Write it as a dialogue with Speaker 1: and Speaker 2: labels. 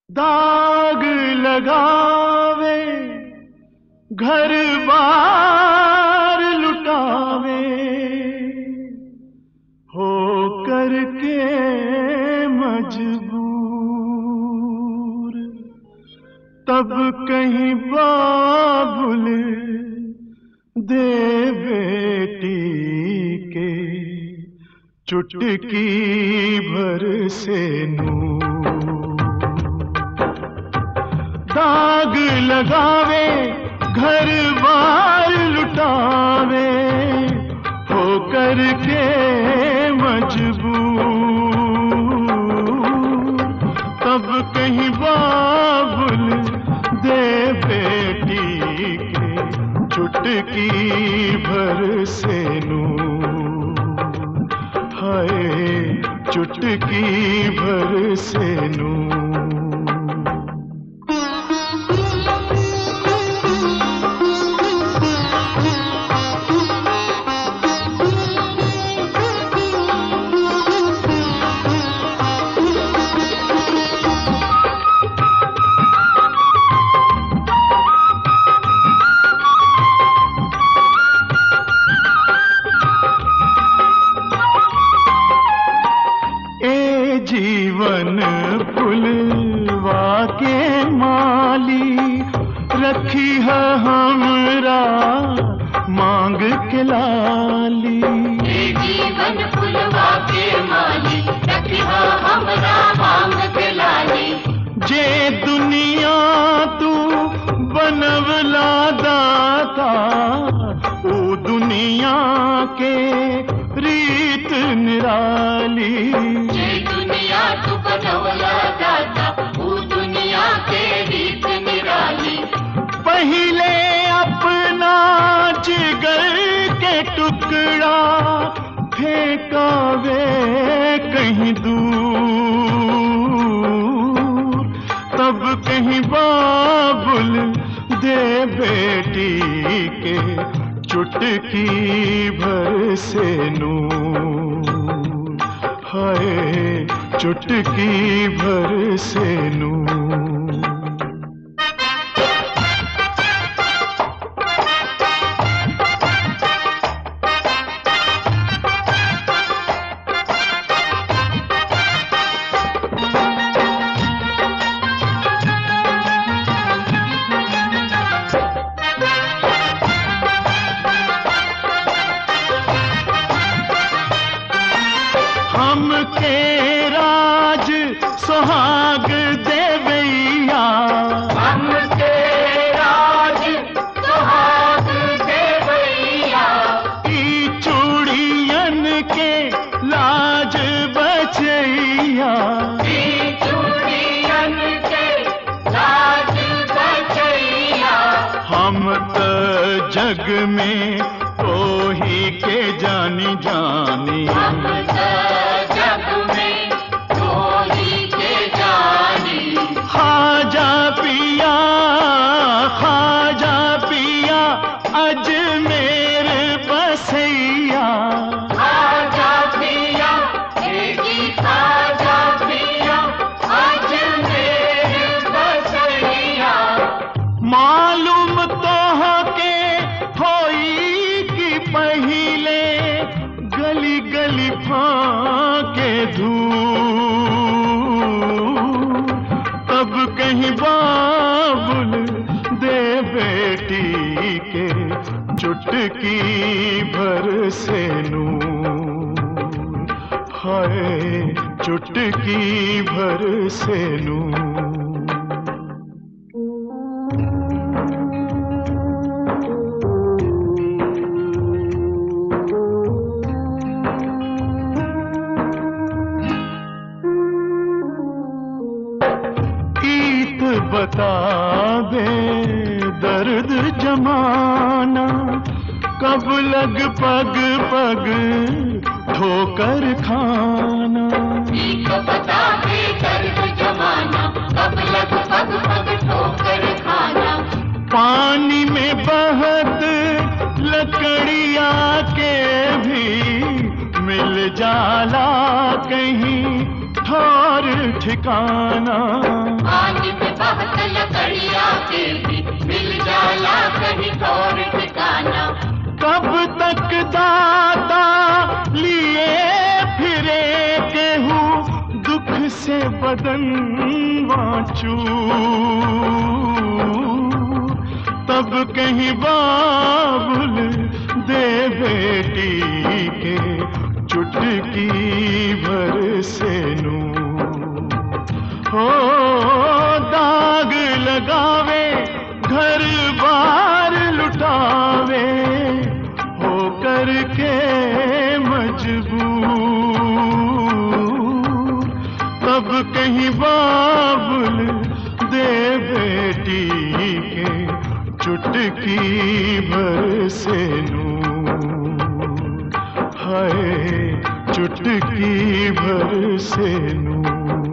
Speaker 1: दाग लगावे घर बार लुटावे हो करके मजबूर तब कहीं बाबुल दे बेटी के चुटकी भर से नूर दाग लगावे घर बार लुटावे हो करके मजबूर तब कहीं बाबुल दे बेटी के चुटकी भर से नूर हाय चुटकी भर से नूर ए जीवन फुलवा के माली रखी है हमरा मांग के लाली
Speaker 2: ये जीवन फुलवा के माली रखिहा हमरा मांग के लाली
Speaker 1: जे दुनिया तू बनवला दाता ओ दुनिया के रीत निराली
Speaker 2: ये दुनिया तू बनवला दाता वो दुनिया के रीत निराली
Speaker 1: पहले अपना जिगर के टुकड़ा फेंकावे कहीं दूर तब कहीं बाबुल दे बेटी के चुटकी भर से नूर हाय चुटकी भर से नूर हम के राज सुहाग देवैया
Speaker 2: हम के राज सुहाग देवैया
Speaker 1: ई चूड़ियन के लाज बचैया
Speaker 2: ई चूड़ियन के लाज बचैया
Speaker 1: हम त जग में तोही के जानी जानी
Speaker 2: हम त जग में कोई के जानी
Speaker 1: खाजा पिया खाजा पिया अजमेर बसैया
Speaker 2: खाजा पिया एकी खाजा पिया आज मेरे बसैया
Speaker 1: मालूम तो के होई कि पहिले गली गली फाके धूर तब कहीं बाबुल दे बेटी के चुटकी भर से नूर हाय चुटकी भर से नूर ईत बता दे दर्द जमाना कब लग पग पग ठोकर खाना
Speaker 2: एक बता दे दर्द जमाना कब लग पग पग ठोकर खाना
Speaker 1: पानी में बहत लकड़िया के भी मिल जाला कहीं ठौर ठिकाना
Speaker 2: पानी कहीं ठौर ठिकाना
Speaker 1: कब तक दाता लिए फिरे केहूँ दुख से बदन वाचू तब कहीं बाबुल दे बेटी के चुटकी भर से नू हो दाग लगावे घर बार लुटावे हो करके मजबूर तब कहीं बाबुल दे बेटी के चुटकी भर से नूर हाय चुटकी भर से नूर